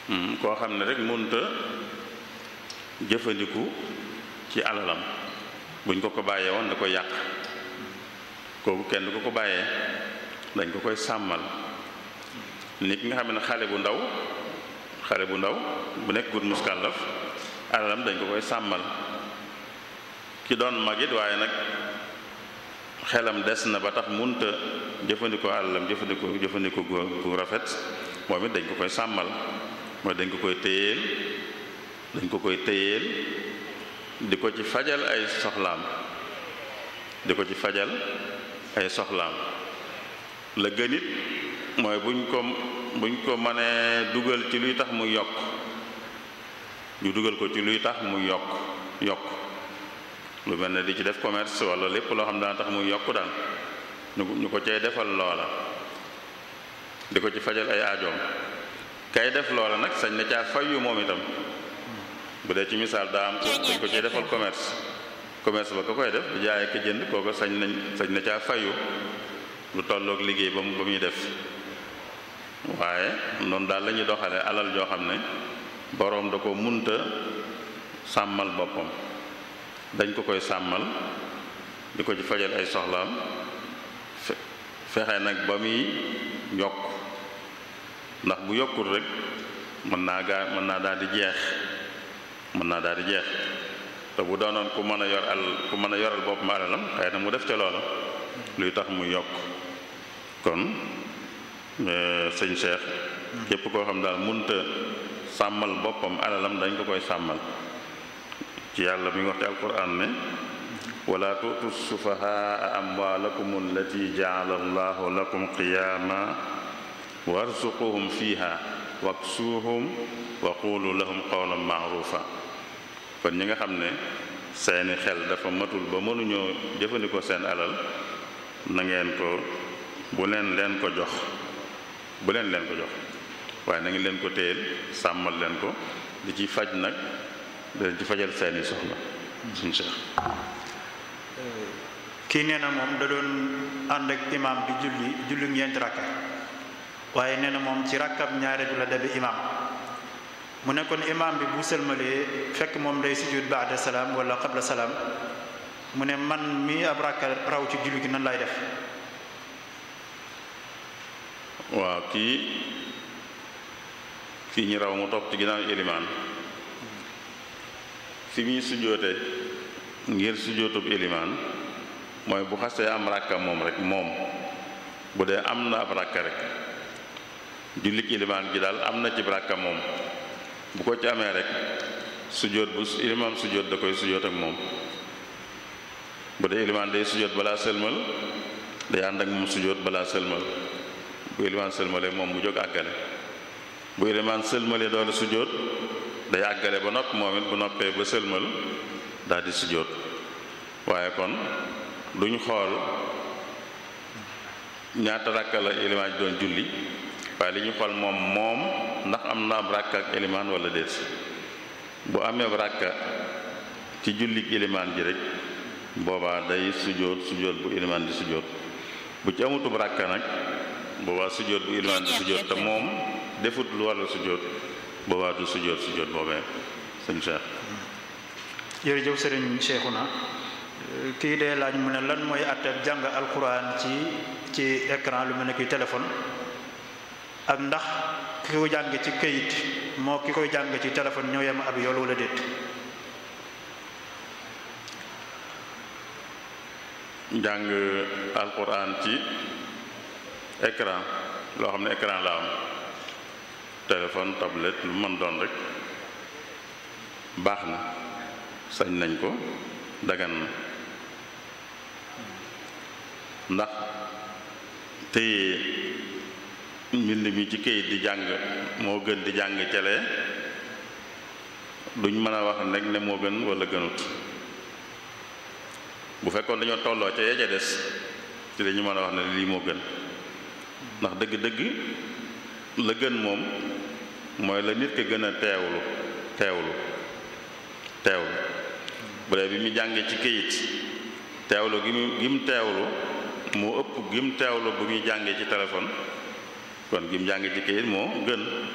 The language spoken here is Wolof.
koo xam ne rek mënta jëfandiku ci alalam buñ ko ko bàyyee woon da koy yàq kooku kenn du ko ko bàyyee dañ ko koy sàmmal nit nga xam ne xale bu ndaw xale bu ndaw bu nekk gut muskàllaf alalam dañ ko koy sàmmal ki doon magit waaye nag xelam des na ba tax munta jëfandikoo alalam jëfandikoo jëfandikoo gu rafet moom it dañ ko koy sàmmal mooy dañ ko koy téyeel dañ ko koy téyeel di ko ci fajal ay soxlaam di ko ci fajal ay soxlaam la gënit mooy buñ ko buñ ko mënee dugal ci luy tax mu yokk ñu dugal ko ci luy tax mu yokk yokk lu mel ne di ci def commerce wala lépp loo xam daan tax muy yokk daal ñu ko cay defal loola di ko ci fajal ay aajoom kay def loola nag sañ na caa fayu moom itam bu dee ci misaal daa am ko dañ ko cay defal commerce commerce ba ko koy def bu jaayee ko jënd kooko sañ nañ sañ na caa fayu lu tolloog liggéey ba mu ba muy def waaye noonu daal la ñuy doxale alal joo xam ne boroom da ko munta sàmmal boppam dañ ko koy sàmmal di ko ci fajal ay soxlaam fexe nag ba muy yokk ndax bu yokkul rek mën naa gaa mën naa daal di jeex mën naa daal di jeex te bu doonoon ku mën a yor al ku mën a yoral boppam alalam xëy na mu def ca loola luy tax muy yokk kon sëñ Cheikh képp koo xam daal munta sàmmal boppam alalam dañ ko koy sàmmal ci yàlla mi ngi wax ci alquran ne wala tuutu sufahaa amwaalakum allati jaala allahu lakum qiyaama warzuquhum fiha waksuuhum wa qulu lahum qawlan maarufa kon ñi nga xam ne seeni xel dafa matul ba mënuñoo jëfandikoo seen alal na ngeen ko bu leen leen ko jox bu leen leen ko jox waaye na ngeen leen ko téyel sàmmal leen ko di ci faj nag da ci fajal seeni soxla suñ Cheikh kii nee na moom da doon ànd ak imaam di julli julli ñeenti rakka waaye nee na moom ci rakkab ñaareelu la dabe imaam mu ne kon imaam bi bu sëlmalee fekk moom day sujud baada salaam wala qabla salaam mu ne man mi ab rakka raw ci julli gi nan lay def waaw kii kii ñi raw mu topp ci ginnaaw ilimaan fi muy sujoote ngir sujootub ilimaan mooy bu xasee am ràkka moom rek moom bu dee am na ab ràkka rek jullik ilimaan gi daal am na ci ràkka moom bu ko ci amee rek sujoot bu ilimaan sujoot da koy sujoot ak moom bu dee ilimaan day sujoot balaa sëlmal day ànd ak moom sujoot balaa sëlmal bu ilimaan sëlmalee moom mu jóg àggale bu ilimaan sëlmalee doole sujoot day àggale ba nopp moom it bu noppee ba sëlmal daal di sujjóot waaye kon duñ xool ñaata ràkka la ilimaan ji doon julli waaye li ñu xool moom moom ndax am na ab ràkka ak ilimaan wala déet bu amee ràkka ci jullik ilimaan ji rek boobaa day sujjóot sujjóot bu ilimaan di sujjóot bu ci amutub ràkka nag boobaa sujjóot bu ilimaan di sujjóot te moom defut lu walla sujjóot boobaa du sujjóot sujjóot boobee sëñ Cheikh jërëjëf sëriñ Cheikhouna kii dee laaj mu ne lan mooy àtteeb jàng alquran ci ci écran lu mel ne ki téléphone ak ndax ki ko jàng ci këyit moo ki koy jàng ci téléphone ñoo yem ab yool wala déet jàng alquran ci écran loo xam ne écran la am téléphone tablette lu mën doon rek baax na sañ nañ ko dagan na ndax téye mbind mi ci këyit di jàng moo gën di jàng celee duñ mën a wax rek ne moo gën wala gënut bu fekkoon dañoo tolloo ca ya ca des ci dañu mën a wax ne lii moo gën ndax dëgg-dëgg la gën moom mooy la nit ka gën a teewlu teewlu teewlu bu dee bi mu jàngee ci këyit teewlu gi mu gi mu teewlu moo ëpp gi mu teewlu bu muy jàngee ci téléphone kon gi mu jàngee ci këyit moo gën